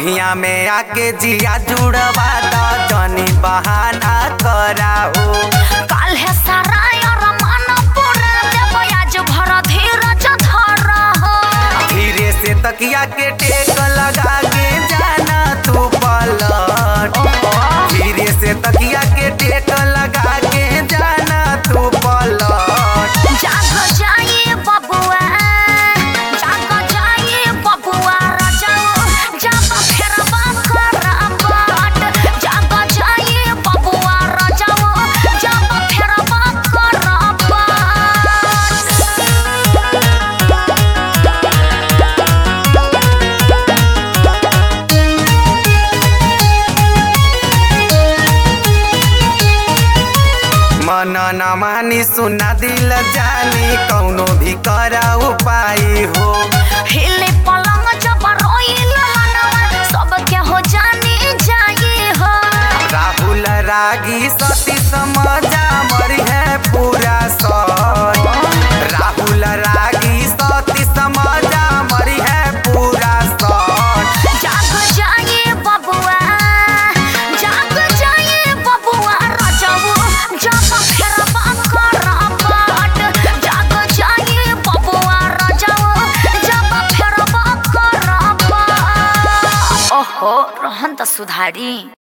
बहिया में आके जिया जुड़वा द जनी बहाना कराओ काल है सारा यार मन पूरा देव आज भर धीरज धर हो धीरे से तकिया के टेक लगा के जाना तू पलट धीरे से तकिया के टेक लगा के जाना तू पलट जाग जाइए बबुआ जाग जाइए बबुआ राजाओ जब फेरबा करबाट जाग जाइए बबुआ राजाओ जब फेरबा करबाट मन न मानी सुना दिल जानी कौनो भी करा उपाय हो हिले पलंग जब रोइल मनवा सबके हो जानी जाई हो राहुल रागी सती समझा मरी है पूरा सच राहुल रागी सती समझा मरी है पूरा सच जाग जाइए बबुआ जाग जाइए बबुआ राजाओ जब फेरबा करबाट जाग जाइए बबुआ राजाओ जब फेरबा करबाट ओहो रहन त सुधारी